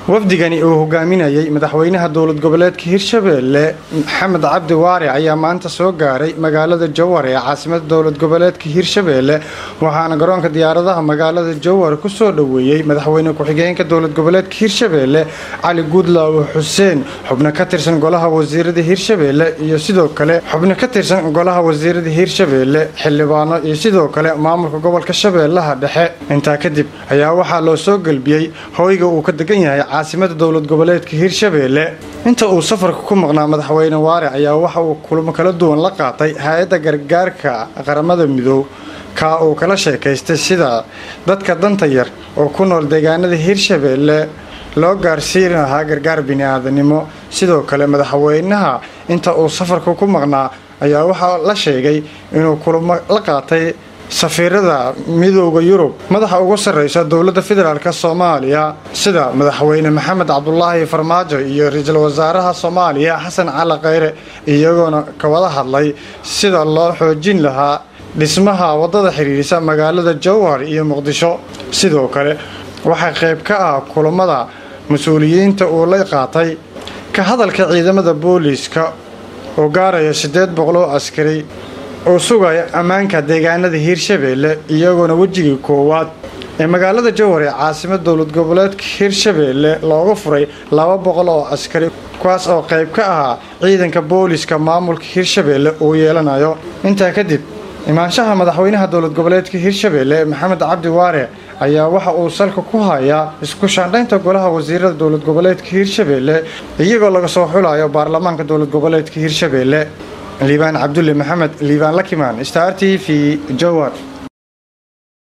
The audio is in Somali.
wafdigani uu hogaaminayay madaxweynaha dowlad goboleedka hirshabeelle maxamed cabdi waare ayaa maanta soo gaaray magaalada jowhar ee caasimada dowlad goboleedka hirshabeelle waxaana garoonka diyaaradaha magaalada jowhar kusoo dhoweeyey madaxweyne ku-xigeenka dowlad goboleedka hirshabeelle cali guudlaawe xuseen xubno ka tirsan golaha wasiirada hirshabeelle iyo sidoo kale xubno ka tirsan golaha wasiirada hirshabeelle xildhibaano iyo sidoo kale maamulka gobolka shabeellaha dhexe intaa kadib ayaa waxaa loo soo gelbiyey hoyga uu ka degan yahay caasimada dowlad goboleedka hirshabeelle inta uu safarka ku maqnaa madaxweyne waare ayaa waxa uu kulamo kala duwan la qaatay hay-adda gargaarka qaramada midoob kaa uu kala sheekaystay sida dadka danta yar oo ku nool deegaanada hirshabeelle loo gaarsiin lahaa gargaar bini-aadanimo sidoo kale madaxweynaha inta uu safarka ku maqnaa ayaa waxaa la sheegay inuu kulamo la qaatay safiirada midooda yurub madaxa ugu sarreysa dowladda federaalk soomaaliya sida madaxweyne maxamed cabdulaahi farmaajo iyo ra-iisul wasaaraha soomaaliya xasan cali kheyre iyagoona ka wada hadlay sida loo xoojin lahaa dhismaha waddada xidhiirisa magaalada jowhar iyo muqdisho sidoo kale waxaa qayb ka ah kulamada mas-uuliyiinta uu la qaatay ka hadalka ciidamada booliiska oo gaaraya siddeed boqol oo askari oo sugaya ammaanka deegaanada hiirshabeelle iyagoona wejigii koowaad ee magaalada jowhar ee caasimada dowlad goboleedka hiirshabeelle looga furay laba boqol oo askari kuwaas oo qayb ka ahaa ciidanka booliiska maamulka hiirshabeelle uu yeelanayo intaa kadib imaanshaha madaxweynaha dowlad goboleedka hiirshabeelle maxamed cabdi waare ayaa waxa uu salka ku hayaa isku shaandhaynta golaha wasiirada dowlad goboleedka hiirshabeelle iyagoo laga soo xulayo baarlamaanka dowlad goboleedka hiirshabeelle liibaan cabdulle maxamed liibaan lakimaan star t v jowar